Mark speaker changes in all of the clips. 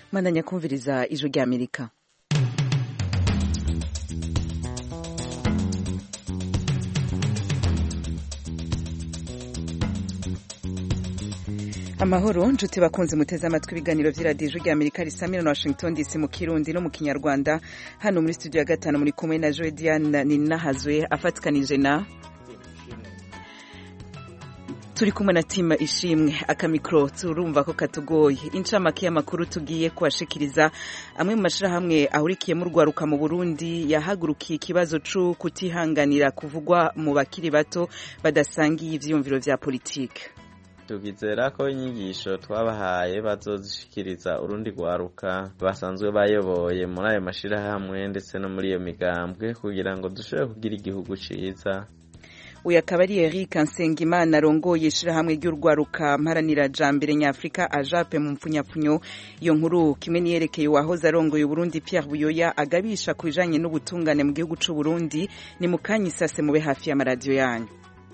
Speaker 1: mwandanya kumviriza ijwi rya amerika amahoro nshuti bakunze muteze amatwi ibiganiro vy'iradiyo ijwi rya amerika risamira na washington dc mu kirundi no mu kinyarwanda hano muri studio ya gatanu muri kumwe na joe diane ninahazwe afatikanije na turi kumwe na tima ishimwe akamikro turumva ko katugoye incamake y'amakuru tugiye kubashikiriza amwe mu mashirahamwe ahurikiyemo urwaruka mu burundi yahagurukiye ikibazo co kutihanganira kuvugwa mu bakiri bato badasangiye ivyiyumviro vya politike
Speaker 2: tugizera ko inyigisho twabahaye bazozishikiriza urundi rwaruka basanzwe bayoboye muri ayo mashirahamwe ndetse no muri iyo migambwe kugira ngo dushobore kugira igihugu ciza
Speaker 1: uyu akaba ari Eric Nsengimana arongoye ishirahamwe ry'urwaruka mparanira jambere nyafrika ajape mu mpfunyapfunyo iyo nkuru kimwe niyerekeye uwahoze arongoye Burundi Pierre Buyoya agabisha ku bijanye n'ubutungane mu gihugu c'u Burundi ni mu kanya isase mube hafi y'amaradiyo yanyu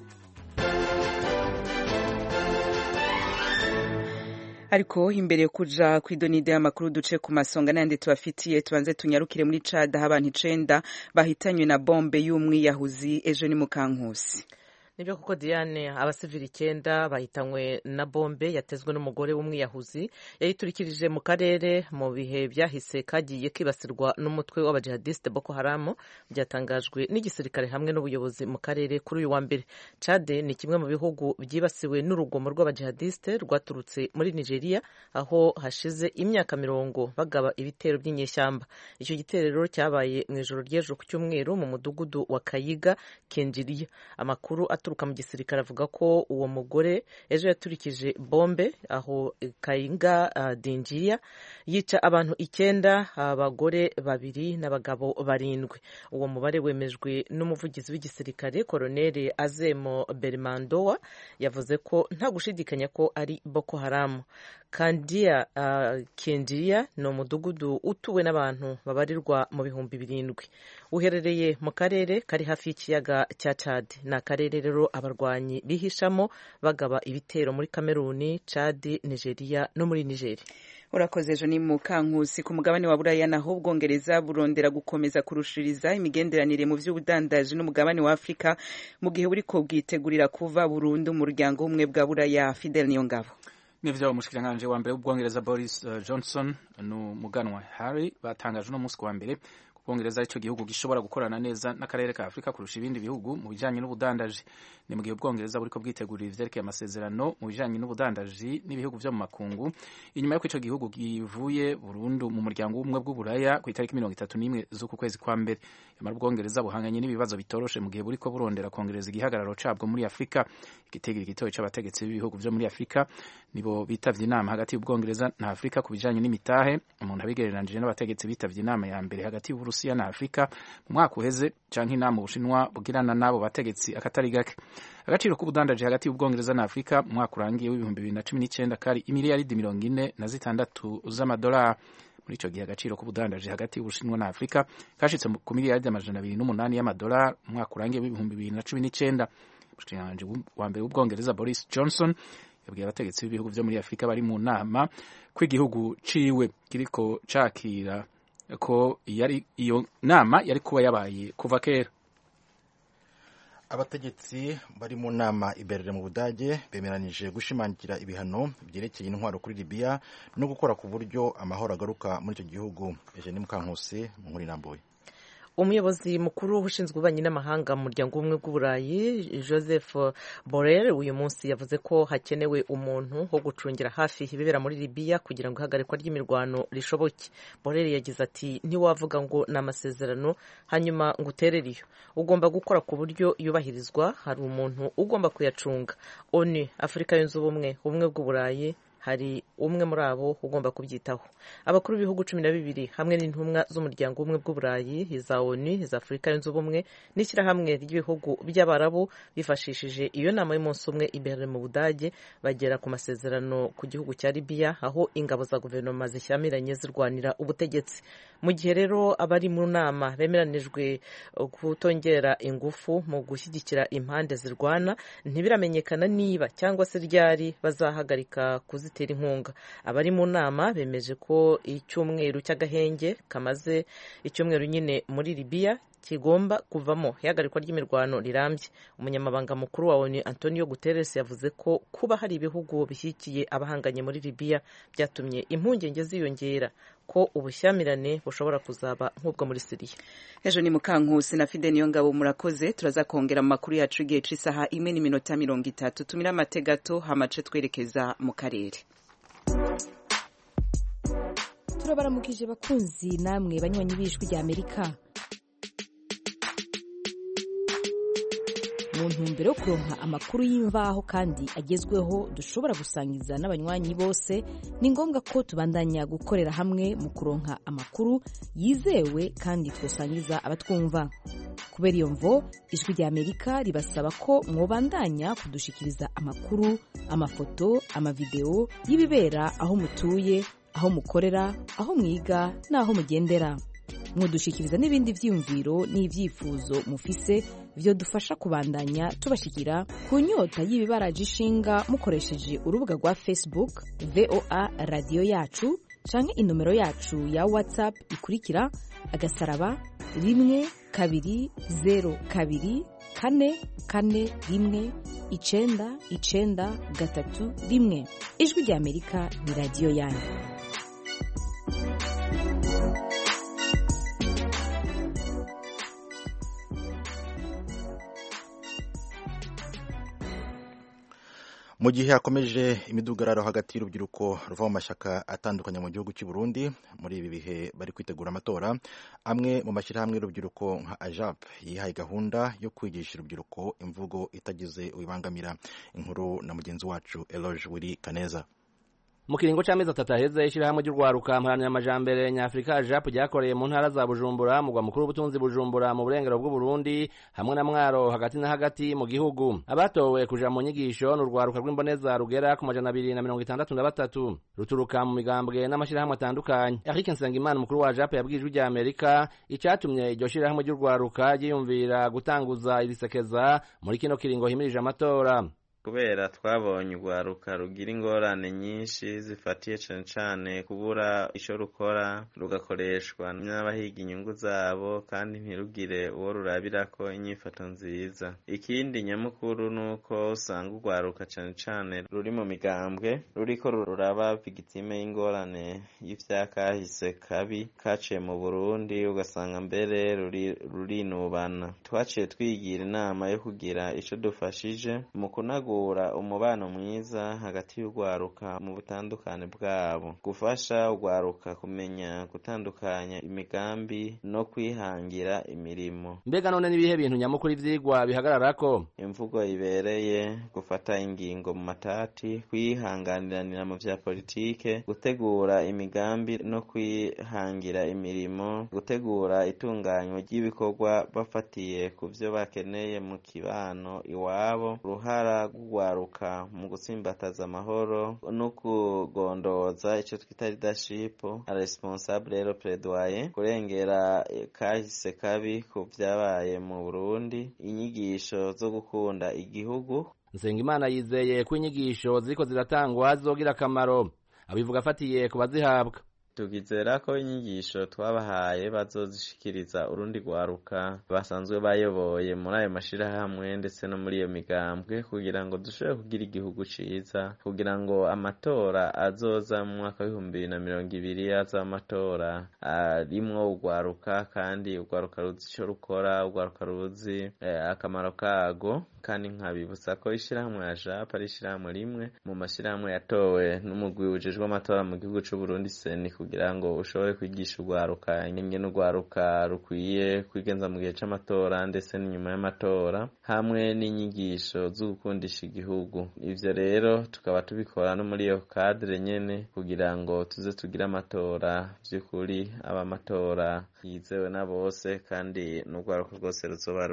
Speaker 1: ariko imbere yo kuja kw'idonide y'amakuru duce ku masonga n'ayandi tubafitiye tubanze tunyarukire muri cada aho abantu icenda bahitanywe na bombe y'umwiyahuzi ejo ni mu kankusi
Speaker 3: nibyo kuko diane abasivili icyenda bahitanywe na bombe yatezwe n'umugore w'umwiyahuzi yayiturikirije mu karere mu bihe byahise kagiye kibasirwa n'umutwe w'abajihadiste boko haramu byatangajwe n'igisirikare hamwe n'ubuyobozi mu karere kuri uyu wa mbere cade ni kimwe mu bihugu byibasiwe n'urugomo rw'abajihadiste rwaturutse muri nigeria aho hashize imyaka mirongo bagaba ibitero by'inyeshyamba icyo gitero cyabaye mu ijoro ry'ejo ku cyumweru mu mudugudu wa kayiga kenjiriya amakuru aturuka mu gisirikare avuga ko uwo mugore ejo yaturikije bombe aho kayinga uh, dinjiya yica abantu icyenda abagore babiri n'abagabo barindwi uwo mubare wemejwe n'umuvugizi w'igisirikare koroneli azemo berimandowa yavuze ko nta gushidikanya ko ari boko haramu kandiya uh, kendiya ni umudugudu utuwe n'abantu babarirwa mu bihumbi birindwi uherereye mu karere kari hafi y'ikiyaga cya Chad ni akarere rero abarwanyi bihishamo bagaba ibitero muri kameruni Chad nigeria no muri nigeri
Speaker 1: urakoze ejo ni mu kankusi ku mugabane wa buraya naho ubwongereza burondera gukomeza kurushiriza imigenderanire mu by'ubudandaji n'umugabane wa afurika mu gihe buriko bwitegurira kuva burundu mu muryango w'ubumwe bwa buraya fidel niyongabo
Speaker 4: n'ivyo umushikiranganji wa mbere w'ubwongereza boris uh, johnson n'umuganwa harry batangaje uno munsi wa mbere ubwongereza aricyo gihugu gishobora gukorana neza n'akarere ka afurika kurusha ibindi bihugu mu bijanye n'ubudandaji ni mu gihe ubwongereza buriko bwitegurira ivyerekeye amasezerano mu bijanye n'ubudandaji n'ibihugu vyo mu makungu inyuma y'uko ico gihugu givuye burundu mu muryango w'ubumwe bw'uburaya ku itariki mirongo itatu n'imwe z'uku kwezi kwa mbere yamara ubwongereza buhanganye n'ibibazo bitoroshe mu gihe buriko burondera kongereza igihagararo cabwo muri afurika igitegeko gitoya c'abategetsi b'ibihugu vyo muri afurika nibo bitavye inama hagati y'ubwongereza na afurika ku bijanye n'imitahe umuntu abigereranije n'abategetsi bitavye inama ya mbere hagati y'uburusiya na afurika mu mwaka uheze canke inama ubushinwa bugirana n'abo bategetsi akatari gake agaciro k'ubudandaji hagati y'ubwongereza na afurika mu mwaka urangiye w'ibihumbi bibiri na cumi n'icenda kari imiliyaridi mirongo ine na zitandatu z'amadolari muri ico gihe agaciro k'ubudandaji hagati y'ubushinwa na afurika kashitse ku miliyaridi amajana abiri n'umunani y'amadolari mu mwaka urangiye w'ibihumbi bibiri na cumi n'icenda umushikiranganji wa mbere w'ubwongereza boris johnson yabwiye abategetsi b'ibihugu vyo muri afurika bari mu nama ko igihugu ciwe kiriko cakira ko yari iyo nama yari kuba yabaye kuva kera
Speaker 5: abategetsi bari mu nama iberere mu budage bemeranije gushimangira ibihano byerekeye intwaro kuri libiya no gukora ku buryo amahoro agaruka muri icyo gihugu eugene mukankusi mu nkuru irambuye
Speaker 3: umuyobozi mukuru ushinzwe ububanyi n'amahanga mu muryango w'ubumwe bw'uburayi joseph borrell uyu munsi yavuze ko hakenewe umuntu wo gucungira hafi ibibera muri libiya kugira ngo ihagarikwa ry'imirwano rishoboke borrell yagize ati ntiwavuga ngo ni amasezerano hanyuma ngo uterere iyo ugomba gukora ku buryo yubahirizwa hari umuntu ugomba kuyacunga onu afurika yunze ubumwe ubumwe bw'uburayi hari umwe muri abo ugomba kubyitaho abakuru b'ibihugu cumi na bibiri hamwe n'intumwa z'umuryango w'ubumwe bw'uburayi iza onu iza afurika yunze ubumwe n'ishyirahamwe ry'ibihugu by'abarabu bifashishije iyo nama y'umunsi umwe imbere mu budage bagera ku masezerano ku gihugu cya libiya aho ingabo za guverinoma zishyamiranye zirwanira ubutegetsi mu gihe rero abari mu nama bemeranijwe kutongera ingufu mu gushyigikira impande zirwana ntibiramenyekana niba cyangwa se ryari bazahagarika kuzitira kuzitera inkunga abari mu nama bemeje ko icyumweru cy'agahenge kamaze icyumweru nyine muri libiya kigomba kuvamo ihagarikwa ry'imirwano rirambye umunyamabanga mukuru wa onu antonio guterres yavuze ko kuba hari ibihugu bishyigikiye abahanganye muri libiya byatumye impungenge ziyongera ko ubushyamirane bushobora kuzaba nk'ubwo muri siriya
Speaker 1: ejo ni mukankusi na fide niyo ngabo murakoze turaza kongera mu makuru yacu igihe c'isaha imwe n'iminota mirongo itatu tumire amate gato hamace twerekeza mu karere
Speaker 6: turabaramukije bakunzi namwe banywanyi b'ijwi rya amerika mu ntumbero yo kuronka amakuru y'imvaho kandi agezweho dushobora gusangiza n'abanywanyi bose ni ngombwa ko tubandanya gukorera hamwe mu kuronka amakuru yizewe kandi twosangiza abatwumva kubera iyo mvo ijwi rya amerika ribasaba ko mwobandanya kudushikiriza amakuru amafoto amavideo y'ibibera aho mutuye aho mukorera aho mwiga n'aho mugendera mwodushikiriza n'ibindi vyiyumviro n'ivyifuzo mufise vyodufasha kubandanya tubashikira ku nyota y'ibibaraje ishinga mukoresheje urubuga rwa facebook voa radiyo yacu canke inomero yacu ya whatsapp ikurikira agasaraba rimwe kabiri zero kabiri kane kane rimwe icenda icenda gatatu rimwe ijwi rya amerika ni radiyo yanyu
Speaker 5: mu gihe hakomeje imidugararo hagati y'urubyiruko ruva mu mashyaka atandukanye mu gihugu cy'u Burundi muri ibi bihe bari kwitegura amatora amwe mu mashyirahamwe y'urubyiruko nka ajap yihaye gahunda yo kwigisha urubyiruko imvugo itagize ubibangamira inkuru na mugenzi wacu eloge wiri kaneza
Speaker 7: mu kiringo c'amezi atatu aheze ishirahamwe ry'urwaruka mparanira amajambere nyafurika japu ryakoreye mu ntara za bujumbura mugwa mukuru w'ubutunzi bujumbura mu burengero bw'uburundi hamwe na mwaro hagati na hagati mu gihugu abatowe kuja mu nyigisho ni urwaruka rw'imboneza rugera ku majana abiri na mirongo itandatu na batatu ruturuka mu migambwe n'amashirahamwe atandukanye eric nsengimana umukuru wa japu yabwiye ijwi rya amerika icatumye iryo shirahamwe ry'urwaruka ryiyumvira gutanguza irisekeza muri kino kiringo himirije amatora
Speaker 2: kubera twabonye urwaruka rugira ingorane nyinshi zifatiye cane cane kubura ico rukora rugakoreshwa n'abahiga inyungu zabo kandi ntirugire uwo rurabirako inyifato nziza ikindi nyamukuru nuko usanga urwaruka cane cane ruri mu migambwe ruriko ruraba vigitime y'ingorane y'ivyakahise kabi kaciye mu burundi ugasanga mbere rurinubana twaciye twigira inama yo kugira ico dufashije mu kunagura umubano mwiza hagati y'urwaruka mu butandukane bwabo gufasha urwaruka kumenya gutandukanya imigambi no kwihangira imirimo
Speaker 7: mbega none n'ibihe bintu nyamukuru ivyigwa bihagararako
Speaker 2: imvugo ibereye gufata ingingo mu matati kwihanganiranira mu vya politike gutegura imigambi no kwihangira imirimo gutegura itunganywa ry'ibikorwa bafatiye ku vyo bakeneye mu kibano iwabo uruhara rw'urwaruka mu gutsimbataza amahoro no kugondoza ico twita leadership responsable rero plaidoyer kurengera kahise kabi ku vyabaye mu Burundi inyigisho zo gukunda igihugu
Speaker 7: Nsengimana yizeye ko inyigisho ziriko ziratangwa zizogira akamaro abivuga afatiye ku bazihabwa
Speaker 2: tugizera ko inyigisho twabahaye bazozishikiriza urundi rwaruka basanzwe bayoboye muri ayo mashirahamwe ndetse no muri iyo migambwe kugira ngo dushobore kugira igihugu ciza kugira ngo amatora azoza mu mwaka w'ibihumbi bibiri na mirongo ibiri aza amatora arimwo urwaruka kandi urwaruka ruzi ico rukora urwaruka ruzi akamaro kago kandi nkabibutsa ko ishirahamwe ya jap ari ishirahamwe rimwe mu mashirahamwe yatowe n'umugwi ujejwe amatora mu gihugu c'uburundi seni kugira ngo ushobore kwigisha urwaruka ingene urwaruka rukwiye kwigenza mu gihe c'amatora ndetse n'inyuma y'amatora hamwe n'inyigisho zo gukundisha igihugu ivyo rero tukaba tubikora no muri iyo kadire nyene kugira ngo tuze tugire amatora vy'ukuri aba amatora yizewe na bose kandi n'urwaruka rwose ruzoba rurimo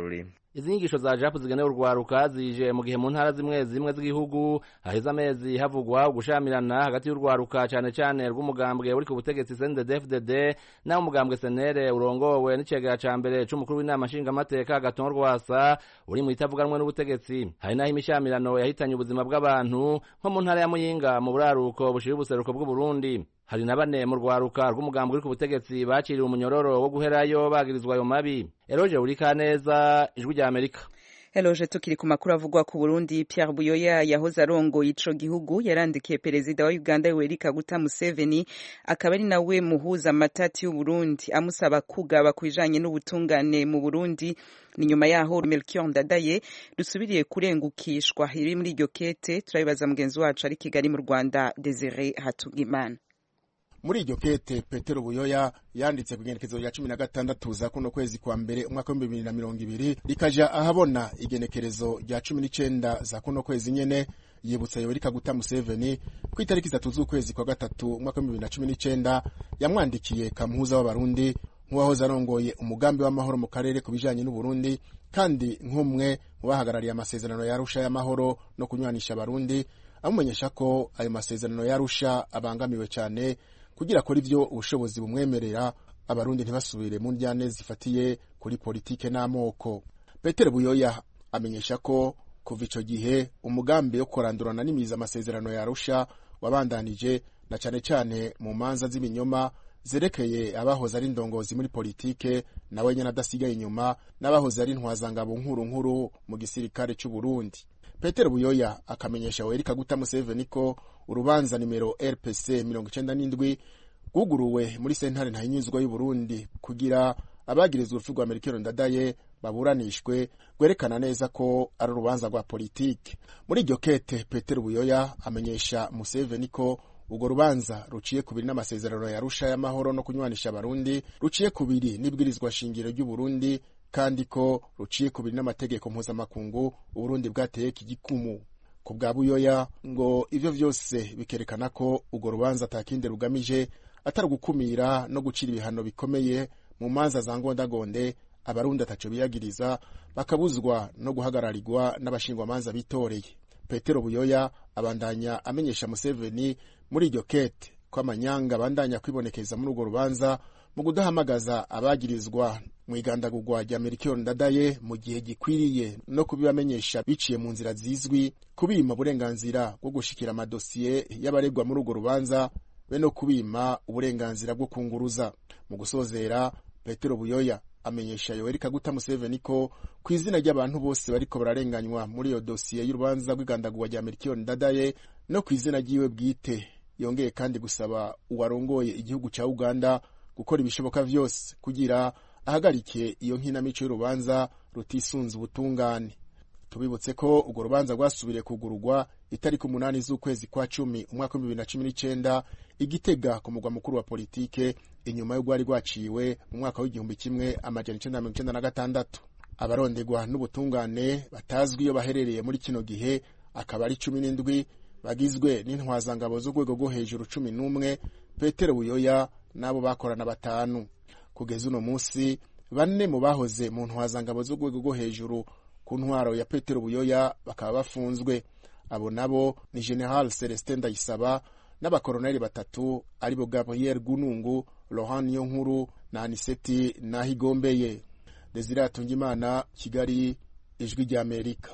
Speaker 7: izi nyigisho za japu zigenewe urwaruka zije mu gihe mu ntara zimwe zimwe z'igihugu haheze amezi havugwa ugushamirana hagati y'urwaruka cane cane rw'umugambwe uri ku butegetsi CNDD-FDD naho umugambwe senere urongowe n'icegera ca mbere c'umukuru w'inama nshingamateka Gaton Rwasa uri mu itavuganwe n'ubutegetsi hari naho imishamirano yahitanye ubuzima bw'abantu nko mu ntara ya Muyinga mu buraruko bushira ubuseruko bw'Uburundi hari na bane mu rwaruka rw'umugambi uri ku butegetsi baciriwe umunyororo wo guherayo bagirizwa ayo mabi eroje urikaneza ijwi rya amerika
Speaker 1: Eloje tukiri ku makuru avugwa ku Burundi Pierre Buyoya yahoze arongoye ico gihugu yarandikiye perezida wa Uganda Yoweri Kaguta Museveni akaba ari nawe muhuza amatati y'u Burundi amusaba kugaba kubijanye n'ubutungane mu Burundi ni nyuma yaho Melchior Ndadaye dusubiriye kurengukishwa iri muri iryo kete turabibaza mugenzi wacu ari Kigali mu Rwanda Desire Hatugimana
Speaker 8: muri iryo kete petero buyoya yanditse ku igenekezo rya cumi na gatandatu za kuno kwezi kwa mbere umwaka w'ibihumbi bibiri na mirongo ibiri rikaja ahabona igenekerezo rya cumi n'icenda za kuno kwezi nyene yibutsa yoweri kaguta museveni ku itariki zitatu z'ukwezi kwa gatatu umwaka w'ibihumbi bibiri na cumi n'icenda yamwandikiye kamuhuza w'abarundi nk'uwahoze arongoye umugambi w'amahoro mu karere ku bijanye n'uburundi kandi nk'umwe mu bahagarariye amasezerano yarusha y'amahoro no kunywanisha abarundi amumenyesha ko ayo masezerano yarusha abangamiwe cyane kugira akora ivyo ubushobozi bumwemerera abarundi ntibasubire mu ndyane zifatiye kuri politike n'amoko petero buyoya amenyesha ko kuva ico gihe umugambi wo kurandurana n'imiza amasezerano yarusha wabandanije na cane cane mu manza z'ibinyoma zerekeye abahoze ari indongozi muri politike nawe nyene adasigaye inyuma n'abahoze ari intwazangabo nkuru nkuru mu gisirikare c'uburundi petero buyoya akamenyesha yoweri kaguta museveni ko urubanza nimero rpc mirongo icenda n'indwi rwuguruwe muri sentare ntahinyuzwa y'uburundi kugira abagirizwa urupfu rwa merikero ndadaye baburanishwe rwerekana neza ko ari urubanza rwa politike muri iryo kete petero buyoya amenyesha museveni ko urwo rubanza ruciye kubiri n'amasezerano yarusha y'amahoro no kunywanisha abarundi ruciye kubiri n'ibwirizwa shingiro ry'uburundi kandi ko ruciye kubiri n'amategeko mpuzamakungu uburundi bwateye igikumu ku bwa buyoya ngo ivyo vyose bikerekana ko urwo rubanza atakindi rugamije atari ugukumira no gucira ibihano bikomeye mu manza za ngondagonde abarundi ataco biyagiriza bakabuzwa no guhagararirwa n'abashingwamanza bitoreye petero buyoya abandanya amenyesha museveni muri iryo kete ko amanyanga abandanya kwibonekeza muri urwo rubanza mu kudahamagaza abagirizwa mu igandagurwa rya merikio ndadaye mu gihe gikwiriye no kubibamenyesha biciye mu nzira zizwi kubima uburenganzira bwo gushikira amadosiye y'abaregwa muri urwo rubanza be no kubima uburenganzira bwo kunguruza mu gusozera petero buyoya amenyesha yoweri kaguta museveni ko ku izina ry'abantu bose bariko bararenganywa muri iyo dosiye y'urubanza rw'igandagurwa rya merikio ndadaye no ku izina ry'iwe bwite yongeye kandi gusaba uwarongoye igihugu ca uganda gukora ibishoboka vyose kugira ahagarike iyo nkinamico y'urubanza rutisunze ubutungane tubibutse ko urwo rubanza rwasubiriye kugururwa itariki umunani z'ukwezi kwa cumi umwaka w'ibihumbi bibiri na cumi n'icenda igitega ku mugwa mukuru wa politike inyuma yo rwari rwaciwe mu mwaka w'igihumbi kimwe amajana icenda na mirongo icenda na gatandatu abarondegwa n'ubutungane batazwi iyo baherereye muri kino gihe akaba ari cumi n'indwi bagizwe n'intwazangabo z'urwego rwo hejuru cumi n'umwe petero buyoya n'abo bakorana batanu kugeza uno munsi bane mu bahoze mu ntwazangabo z'urwego rwo hejuru ku ntwaro ya petero buyoya bakaba bafunzwe abo nabo ni general celestin ndayisaba n'abakoroneli batatu aribo gabriel gunungu lohan niyonkuru na aniseti nahigombeye desire atungimana kigali ijwi ry'amerika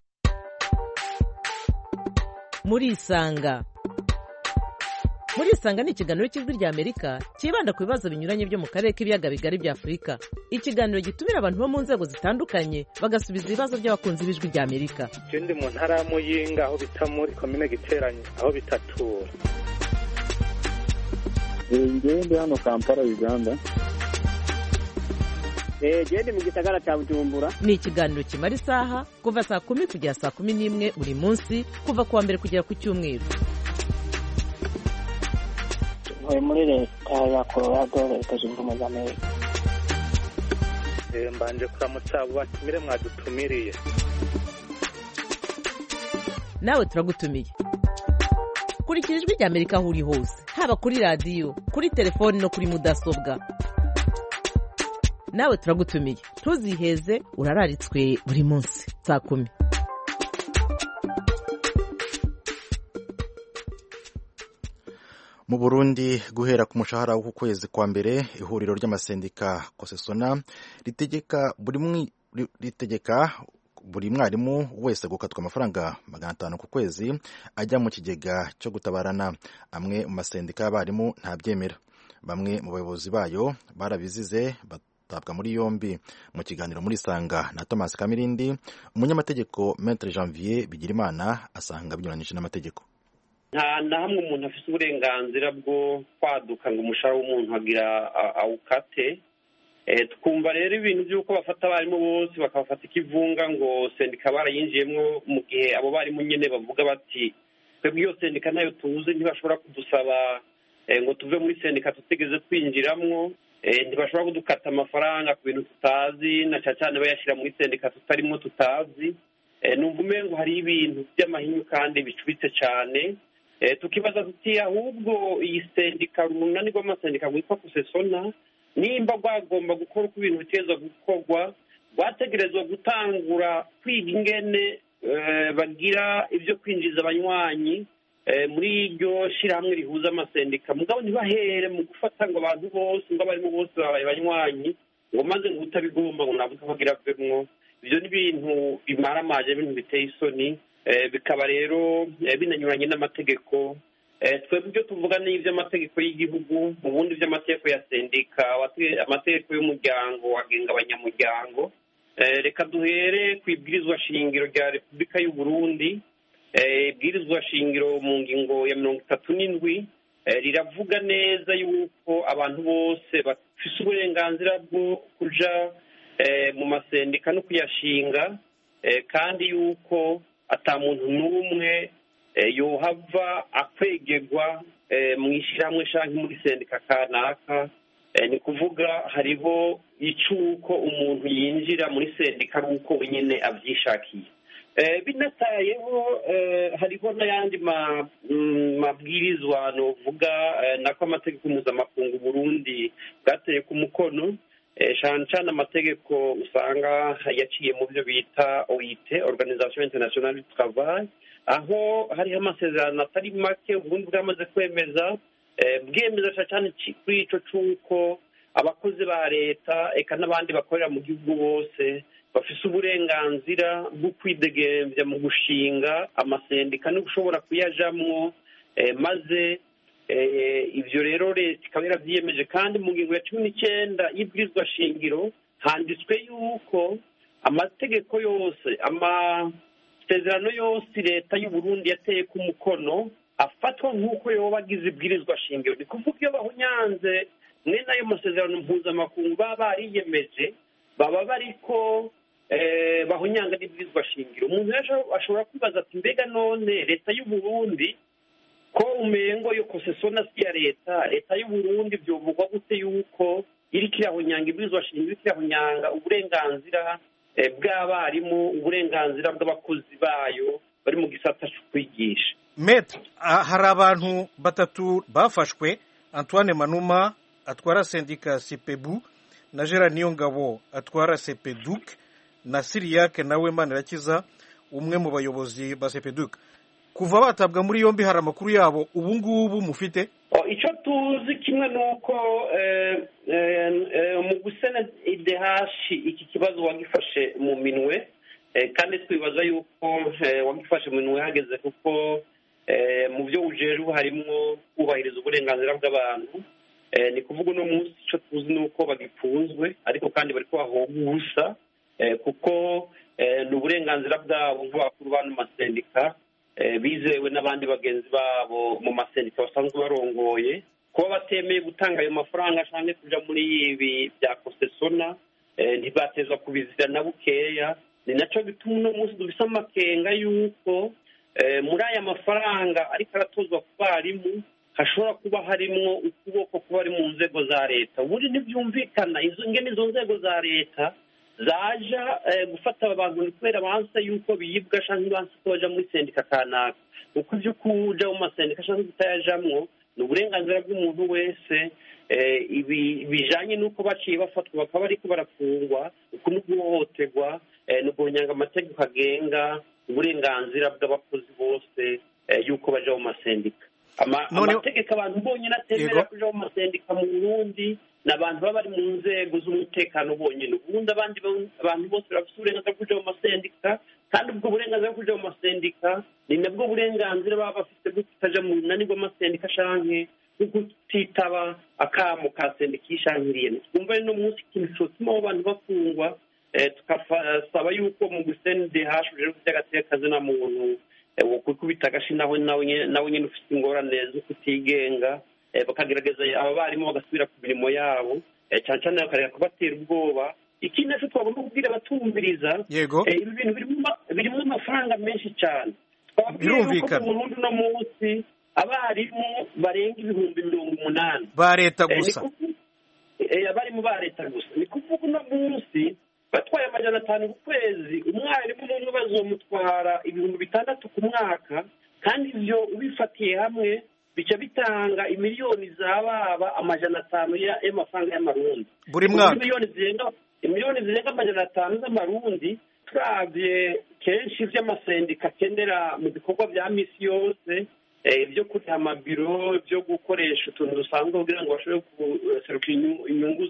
Speaker 3: murisanga murisanga ni ikiganiro cy'ijwi rya amerika cyibanda ku bibazo binyuranye byo mu karere k'ibiyaga bigari bya afurika ikiganiro gitumira abantu bo mu nzego zitandukanye bagasubiza ibibazo by'abakunzi b'ijwi rya amerika
Speaker 9: ikindi mu ntara ya muyinga aho bita muri komine giteranye aho bitatura
Speaker 10: ngewe ndi hano kampala uganda
Speaker 11: gende mu gisagara cya bujumbura
Speaker 3: ni ikiganiro kimara isaha kuva saa kumi kugera saa kumi n'imwe buri munsi kuva ku wa mbere kugera ku cyumweru
Speaker 11: ntuye muri leta ya colorado leta zunze ubumwe za amerika
Speaker 9: mbanje kuramutsa abo batumire mwadutumiriye
Speaker 3: nawe turagutumiye kurikira ijwi rya amerika aho uri hose haba kuri radiyo kuri telefoni no kuri mudasobwa nawe turagutumiye ntuziheze urararitswe buri munsi saa kumi
Speaker 5: mu burundi guhera ku mushahara w'uku kwezi kwa mbere ihuriro ry'amasendika kosesona ritegeka buri ritegeka buri mwarimu wese gukatwa amafaranga magana atanu ku kwezi ajya mu kigega cyo gutabarana amwe mu masendika y'abarimu ntabyemera bamwe mu bayobozi bayo barabizize batabwa muri yombi mu kiganiro muri sanga na thomas kamirindi umunyamategeko metre janvier bigirimana asanga binyuranyije n'amategeko
Speaker 12: nta na hamwe umuntu afite uburenganzira bwo kwaduka ngo umushahara w'umuntu agira awukate twumva rero ibintu by'uko bafata abarimu bose bakabafata ikivunga ngo sendika barayinjiyemo mu gihe abo barimu nyine bavuga bati twebwe iyo sendika nayo tuzi ntibashobora kudusaba ngo tuve muri sendika tutigeze twinjiramo ntibashobora kudukata amafaranga ku bintu tutazi na cyane cyane bayashyira muri sendika tutarimo tutazi numva umengo hari ibintu by'amahinyu kandi bicuritse cyane tukibaza tuti ahubwo iyi sendika runani rw'amasendika rwitwa kusesona nimba rwagomba gukora uko ibintu biteza gukorwa rwategerezwa gutangura kwiga ingene bagira ibyo kwinjiza abanywanyi muri iryo shyirahamwe rihuza amasendika mugabo ntibahere mu gufata ngo abantu bose ngo abarimu bose babaye abanywanyi ngo maze ngo utabigomba ngo ntabwo bagira avemwo ibyo ni ibintu bimaramaje ibintu biteye isoni bikaba rero binanyuranye n'amategeko twebwe ibyo tuvuga ni iby'amategeko y'igihugu mu bundi by'amategeko ya sendika amategeko y'umuryango agenga abanyamuryango reka duhere ku ibwirizwa shingiro rya repubulika y'u Burundi ibwirizwa shingiro mu ngingo ya mirongo itatu n'indwi riravuga neza yuko abantu bose bafite uburenganzira bwo kuja mu masendika no kuyashinga kandi yuko ata muntu n'umwe yohava akwegerwa mu ishyirahamwe cyangwa muri sendika kanaka ni kuvuga hariho icy'uko umuntu yinjira muri sendika ari uko wenyine abyishakiye binatayeho hariho n'ayandi mabwirizwa nuvuga nako amategeko mpuzamakungu Burundi bwateye ku mukono cyane cyane amategeko usanga yaciye mu byo bita OIT Organisation Internationale du Travail aho hariho amasezerano atari make ubundi bwamaze kwemeza bwemeza cyane kuri icyo cy'uko abakozi ba leta eka n'abandi bakorera mu gihugu bose bafite uburenganzira bwo kwidegembya mu gushinga amasendika no gushobora kuyajamwo maze ibyo rero leta ikaba yarabyiyemeje kandi mu ngingo ya cumi n'icyenda y'ibwirizwa shingiro handitswe yuko amategeko yose amasezerano yose leta y'u Burundi yateye ku mukono afatwa nk'uko yoba agize ibwirizwa shingiro ni kuvuga iyo bahunyanze mwene ayo masezerano mpuzamakungu baba bariyemeje baba bariko bahunyanga n'ibwirizwa shingiro umuntu ashobora kwibaza ati mbega none leta y'u Burundi ko umengo yo kosesona si ya leta leta y'u Burundi byovugwa gute yuko iriko irahunyanga ibwirizwa shingiro iriko irahunyanga uburenganzira bw'abarimu uburenganzira bw'abakozi bayo bari mu gisata cyo kwigisha
Speaker 13: metre hari abantu batatu bafashwe antoine manuma atwara sendika sipebu na gerard niyongabo atwara sepeduk na siriyake nawe manirakiza umwe mu bayobozi ba sepeduk kuva batabwa muri yombi hari amakuru yabo ubu ngubu mufite
Speaker 12: icyo tuzi kimwe ni uko mu gusena idehashi iki kibazo wagifashe mu minwe kandi twibaza yuko wagifashe mu minwe hageze kuko mu byo ujejwe harimo kubahiriza uburenganzira bw'abantu ni kuvuga uno munsi icyo tuzi ni uko bagipfunzwe ariko kandi bari kubahoga ubusa kuko ni uburenganzira bwabo nk'abakuru b'ano masendika bizewe n'abandi bagenzi babo mu masendika basanzwe barongoye kuba batemeye gutanga ayo mafaranga cyangwa kujya muri ibi bya kosesona ntibatezwa kubizira na bukeya ni nacyo bituma uno munsi dufite amakenga y'uko muri aya mafaranga ariko aratozwa ku barimu hashobora kuba harimo ukuboko kuba ari mu nzego za leta ubundi ntibyumvikana izo ngene izo nzego za leta zaja gufata aba bantu kubera banse yuko biyibwa cyangwa banse ko baja muri sendika kanaka kuko ibyo kuja mu masendika cyangwa kutayajamwo ni uburenganzira bw'umuntu wese ibi bijanye n'uko baciye bafatwa bakaba bariko barafungwa uku ni guhohoterwa ni uguhonyanga amategeko agenga uburenganzira bw'abakozi bose y'uko baja mu masendika amategeko abantu bonyine atemera kuja mu masendika mu burundi ni abantu baba bari mu nzego z'umutekano bonyine ubundi abandi abantu bose bafite uburenganzira bwo kuja mu masendika kandi ubwo burenganzira bwo kuja mu masendika ni nabwo burenganzira baba bafite bwo kutaja mu runani rw'amasendika canke bwo kutitaba akamo ka sendika yishankiriye twumva rero uno munsi ikintu cotuma abo bantu bafungwa tukasaba yuko mu gusende hashuje by'agateka na muntu kwikubita agashi nawe nawe nyine ufite ingorane zo kutigenga bakagerageza aba barimu bagasubira ku mirimo yabo cyane cyane bakareka kubatera ubwoba ikindi naco twagomba kubwira abatumviriza
Speaker 13: yego
Speaker 12: ibi bintu birimo amafaranga menshi cyane twababwiye yuko mu Burundi uno munsi abarimu barenga ibihumbi mirongo umunani
Speaker 13: ba leta gusa
Speaker 12: abarimu ba leta gusa ni kuvuga uno munsi batwaye amajana atanu ku kwezi umwarimu umwe bazomutwara ibihumbi bitandatu ku mwaka kandi ibyo ubifatiye hamwe bica bitanga imiliyoni zababa amajana atanu y'amafaranga y'amarundi
Speaker 13: buri mwaka
Speaker 12: miliyoni zirenga miliyoni zirenga amajana atanu z'amarundi turabye kenshi ivy'amasendika akenera mu bikorwa vya misi yose ibyo kuriha amabiro byo gukoresha utuntu dusanzwe kugira ngo bashobore guseruka inyungu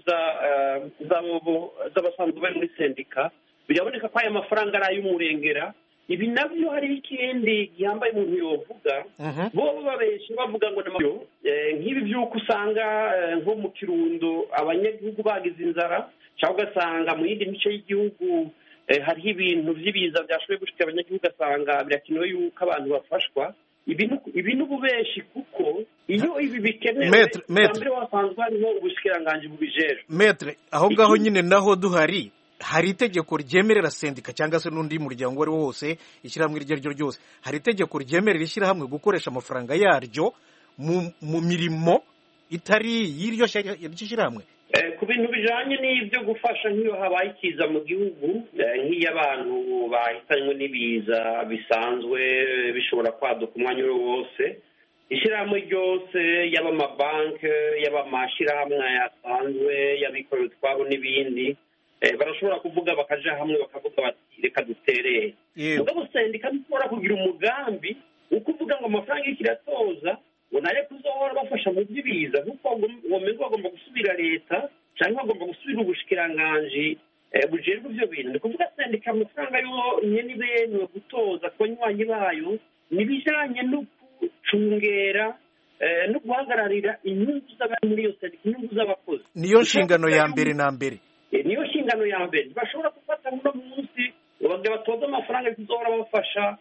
Speaker 12: z'abasanzwe bari muri sendika biraboneka ko aya mafaranga ari ay'umurengera ibi nabyo hariho ikindi gihambaye umuntu yovuga bo babesha bavuga ngo n'amabiro nk'ibi by'uko usanga nko mu kirundo abanyagihugu bagize inzara cyangwa ugasanga mu yindi mice y'igihugu hariho ibintu by'ibiza byashoboye gushika abanyagihugu ugasanga birakenewe yuko abantu bafashwa ibi ni ububeshi kuko iyo ibi bikenewe mbere wasanzwe hariho ubushikiranganji bubijejwe
Speaker 13: metre aho ngaho nyine naho duhari hari itegeko ryemerera sendika cyangwa se n'undi muryango uwo ari wo wose ishyirahamwe iryo ari ryo ryose hari itegeko ryemerera ishyirahamwe gukoresha amafaranga yaryo mu mirimo itari y'iryo shyirahamwe
Speaker 12: ku bintu bijanye n'ibyo gufasha nk'iyo habaye ikiza mu gihugu nk'iyo abantu bahitanywe n'ibiza bisanzwe bishobora kwaduka umwanya uwo wose ishyirahamwe ryose yaba amabanki yaba amashyirahamwe asanzwe y'abikorera utwabo n'ibindi barashobora kuvuga bakaja hamwe bakavuga bati reka duterere mugabo sendika ntishobora kugira umugambi wo kuvuga ngo amafaranga y'iki iratoza ngo nayo kuzohora bafasha mu by'ibiza kuko womenga bagomba gusubira leta cyangwa bagomba gusubira ubushikiranganji bujejwe ibyo bintu ni kuvuga sendika amafaranga yo nyene ibenewe gutoza ku banywanyi bayo nibijanye no gucungera no guhagararira inyungu z'abari muri iyo sendika inyungu z'abakozi
Speaker 13: niyo nshingano ya mbere na mbere
Speaker 12: niyo nshingano ya mbere ntibashobora gufata uno munsi ngo batoze amafaranga kuzohora bafasha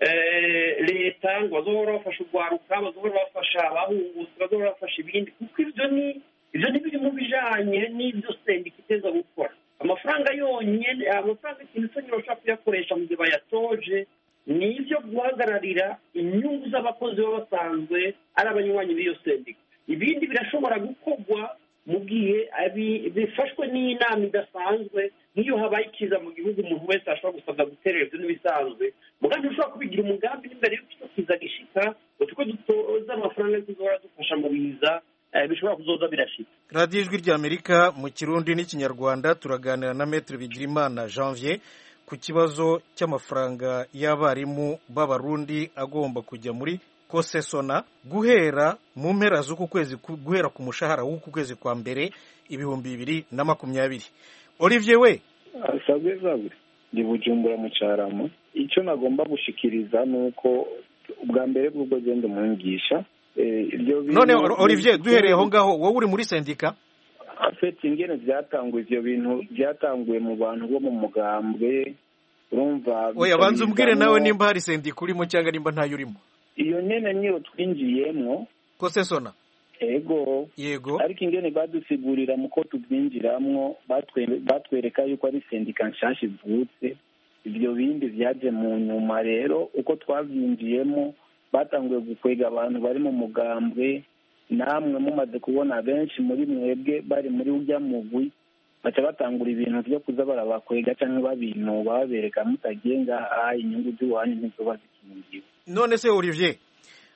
Speaker 12: leta ngo bazohora bafasha urwaruka bazohora bafasha abahungutse bazohora bafasha ibindi kuko ibyo ni ibyo ni biri mu bijanye n'ibyo sendika iteza gukora amafaranga yonyine amafaranga ikintu cyonyine bashobora kuyakoresha mu gihe bayatoje ni ibyo guhagararira inyungu z'abakozi baba basanzwe ari abanywanyi b'iyo sendika ibindi birashobora gukorwa mu gihe bifashwe n'inama idasanzwe nk'iyo habaye ikiza mu gihugu umuntu wese ashobora gusabwa guterera ibyo n'ibisanzwe mugambi ushobora kubigira umugambi n'imbere y'uko icyo kiza gishika ngo tuko dutoza amafaranga yo kuzohora dufasha mu biza bishobora kuzoza birashika
Speaker 13: radiyo ijwi ry'amerika mu kirundi n'ikinyarwanda turaganira na metero bigirimana janvier ku kibazo cy'amafaranga y'abarimu b'abarundi agomba kujya muri kosesona guhera mu mpera z'uku kwezi guhera ku mushahara w'uku kwezi kwa mbere ibihumbi bibiri na makumyabiri olivier we
Speaker 10: sabwe sabwe ndi bujumbura mu cyarama icyo nagomba gushikiriza ni uko ubwa mbere bw'ubwo genda umwigisha
Speaker 13: none olivier duhereye aho ngaho wowe uri muri sendika
Speaker 10: afite ingene byatanguye ibyo bintu byatanguye mu bantu bo mu mugambwe urumva
Speaker 13: oya banza umbwire nawe nimba hari sendika urimo cyangwa nimba ntayo urimo
Speaker 10: iyo nyene niyo twinjiyemwo
Speaker 13: kosesona
Speaker 10: ego
Speaker 13: yego
Speaker 10: ariko ingene badusigurira mu ko tubyinjiramwo batwereka yuko ari sendika nshasha ivutse ibyo bindi byaje mu nyuma rero uko twabyinjiyemo batanguye gukwega abantu bari mu mugambwe namwe mumaze kubona benshi muri mwebwe bari muri urya mugwi baca batangura ibintu byo kuza barabakwega cyangwa babinuba babereka mutagiye ngaha inyungu z'iwanyu ntizoba zikingiwe
Speaker 13: none se olivier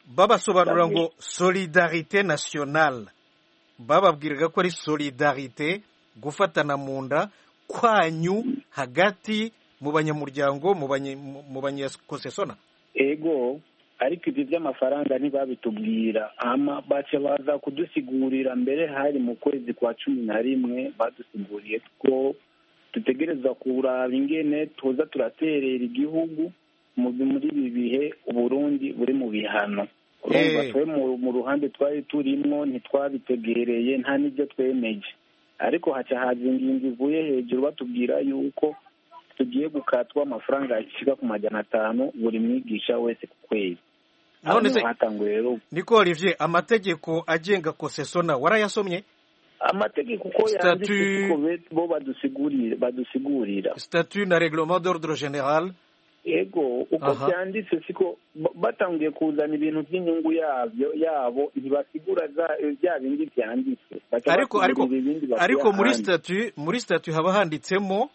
Speaker 13: babasobanura ngo solidarite nationale bababwiraga ko ari solidarite gufatana mu nda kwanyu hagati mu banyamuryango mu banyakosesona
Speaker 10: ego ariko ibyo by'amafaranga ntibabitubwira ama baca baza kudusigurira mbere hari mu kwezi kwa cumi na rimwe badusiguriye ko dutegereza kuraba ingene tuza turaterera igihugu muri ibi bihe uburundi buri mu bihano urumva twe mu ruhande twari turimwo ntitwabitegereye nta n'ibyo twemeje ariko haca haza ingingo ivuye hejuru batubwira yuko tugiye gukatwa amafaranga yashyirwa ku majana atanu buri mwigisha wese ku kwezi
Speaker 13: none se niko olivier amategeko agenga kosesona warayasomye
Speaker 10: amategeko uko yanditse bo badusigurira
Speaker 13: statut na reglement d'ordre general
Speaker 10: ego uko byanditse siko batangiye kuzana ibintu by'inyungu yabyo yabo ntibasigura bya bindi byanditse
Speaker 13: ariko ariko ariko muri statut muri statut haba handitsemo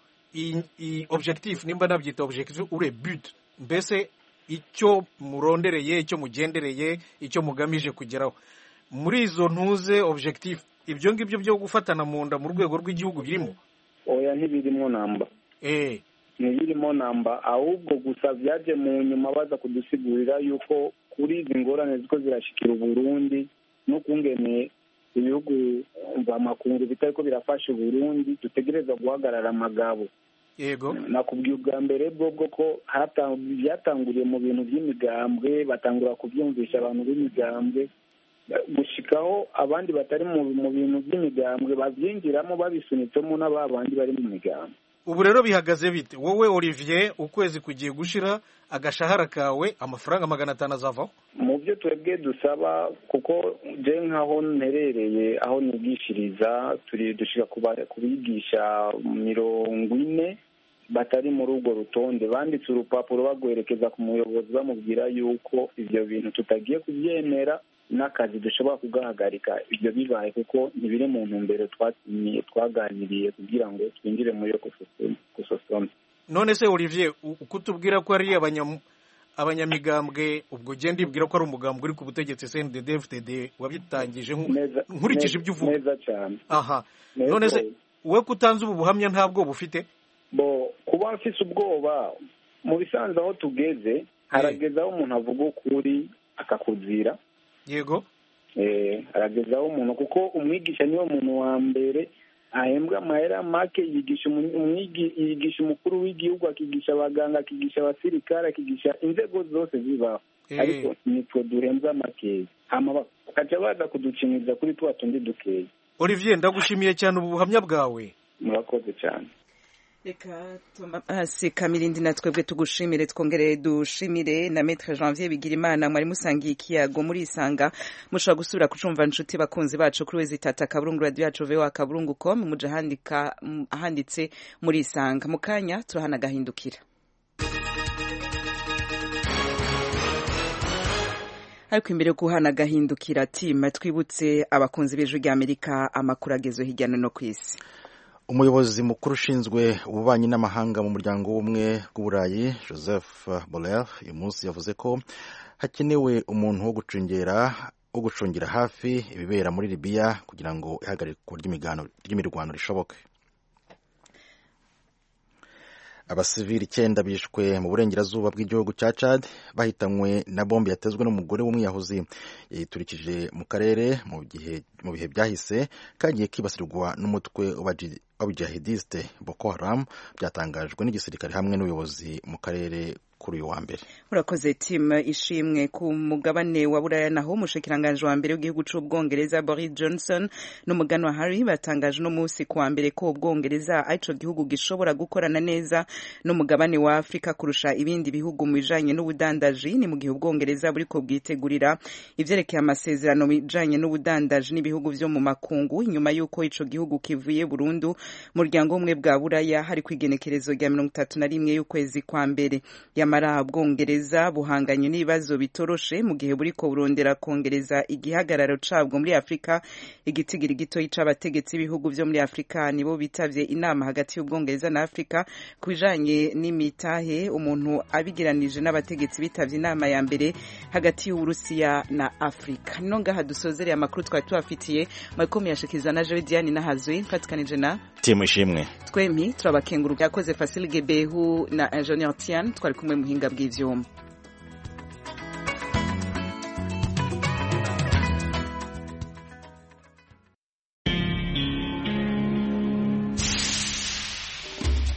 Speaker 13: objectif nimba nabyita objectif ure but mbese icyo murondereye icyo mugendereye icyo mugamije kugeraho muri izo ntuze objectif ibyo ngibyo byo gufatana mu nda mu rwego rw'igihugu birimo
Speaker 10: oya ntibirimo namba
Speaker 13: eh
Speaker 10: ntibirimo namba ahubwo gusa byaje mu nyuma baza kudusigurira yuko kuri izi ngorane ziko zirashikira uburundi n'ukungene ibihugu mvamakungu bitari ko birafasha uburundi dutegereza guhagarara amagabo
Speaker 13: yego
Speaker 10: nakubwiye ubwa mbere bwo bwo ko byatanguriye mu bintu by'imigambwe batangura kubyumvisha abantu b'imigambwe gushikaho abandi batari mu bintu by'imigambwe babyinjiramo babisunitsemo n'aba bandi bari mu migambwe
Speaker 13: ubu rero bihagaze bite wowe olivier ukwezi kugiye gushira agashahara kawe amafaranga magana atanu azavaho
Speaker 10: mu byo twebwe dusaba kuko je nk'aho nterereye aho nigishiriza turi dushika kubigisha mirongo ine batari muri urwo rutonde banditse urupapuro bagwerekeza ku muyobozi bamubwira yuko ibyo bintu tutagiye kubyemera n'akazi dushobora kugahagarika ibyo bibaye kuko ntibiri mu ntumbero twaganiriye kugira ngo twinjire muri iyo gusosoma
Speaker 13: none se olivier uko utubwira ko ari abanyamigambwe ubwo ugenda ibwira ko ari umugambwe uri ku butegetsi cndd fdd wabitangije nkurikije ibyo uvuga
Speaker 10: neza cyane
Speaker 13: aha none se wowe ko utanze ubu buhamya nta bwoba ufite
Speaker 10: bo kuba mfise ubwoba mu bisanzwe aho tugeze harageze aho umuntu avuga ukuri akakuzira
Speaker 13: yego
Speaker 10: harageze aho umuntu kuko umwigisha niwe muntu wa mbere ahembwa amahera make yigisha yigisha umukuru w'igihugu akigisha abaganga akigisha abasirikare akigisha inzego zose zibaho ariko nitwe duhembwa makeya bakaca baza kuducinyiza kuri tuba tundi dukeya
Speaker 13: olivier ndagushimiye cyane ubu buhamya bwawe
Speaker 10: murakoze cyane
Speaker 1: reka tomasi kamirindi na twebwe tugushimire twongere dushimire na metre janvier bigirimana mwari musangiye ikiyago muri isanga mushobora gusubira kucumva inshuti bakunzi bacu kuri wezi tata kaburungu radio yacu voa kaburungu com muje ahandika ahanditse muri isanga mu kanya turahana gahindukira ariko imbere yo guhana agahindukira tima twibutse abakunzi b'ijwi ry'amerika amakuru agezwe hirya no hino ku isi
Speaker 5: umuyobozi mukuru ushinzwe ububanyi n'amahanga mu muryango w'ubumwe bw'uburayi joseph borrell uyu munsi yavuze ko hakenewe umuntu wo gucungera wo gucungira hafi ibibera muri libiya kugira ngo ihagarikwa ry'imirwano rishoboke abasivili icyenda bishwe mu burengerazuba bw'igihugu cya Chad bahitanywe na bombe yatezwe n'umugore w'umwiyahuzi yayiturikije mu karere mu bihe byahise kagiye kibasirwa n'umutwe w'abajihadiste Boko Haram byatangajwe n'igisirikare hamwe n'ubuyobozi mu karere kuri uyu wa mbere
Speaker 1: urakoze timu ishimwe ku mugabane wa buraya naho umushikiranganji wa mbere w'igihugu c'ubwongereza boris johnson n'umugani wa harry batangaje uno munsi ku wa mbere ko ubwongereza arico gihugu gishobora gukorana neza n'umugabane wa afurika kurusha ibindi bihugu mu bijanye n'ubudandaji ni mu gihe ubwongereza buriko bwitegurira ivyerekeye amasezerano bijanye n'ubudandaji n'ibihugu vyo mu makungu inyuma y'uko ico gihugu kivuye burundu muryango umwe bwa buraya hari ku igenekerezo rya mirongo itatu na rimwe y'ukwezi kwa mbere yamara ubwongereza buhanganye n'ibibazo bitoroshe mu gihe buriko burondera kongereza igihagararo cabwo muri afurika igitigiri gitoyi c'abategetsi b'ibihugu vyo muri afurika nibo bitavye inama hagati y'ubwongereza na afurika ku bijanye n'imitahe umuntu abigiranije n'abategetsi bitavye inama ya mbere hagati y'uburusiya na afurika nino ngaha dusozereye amakuru twari tubafitiye makomi yashikiza na jewe diane nahazwe mfatikanije na
Speaker 5: timu ishimwe
Speaker 1: twempi turabakenguruka yakoze Fasil Gebehu na Ingenieur Tian twari kumwe muhinga bw'ivyuma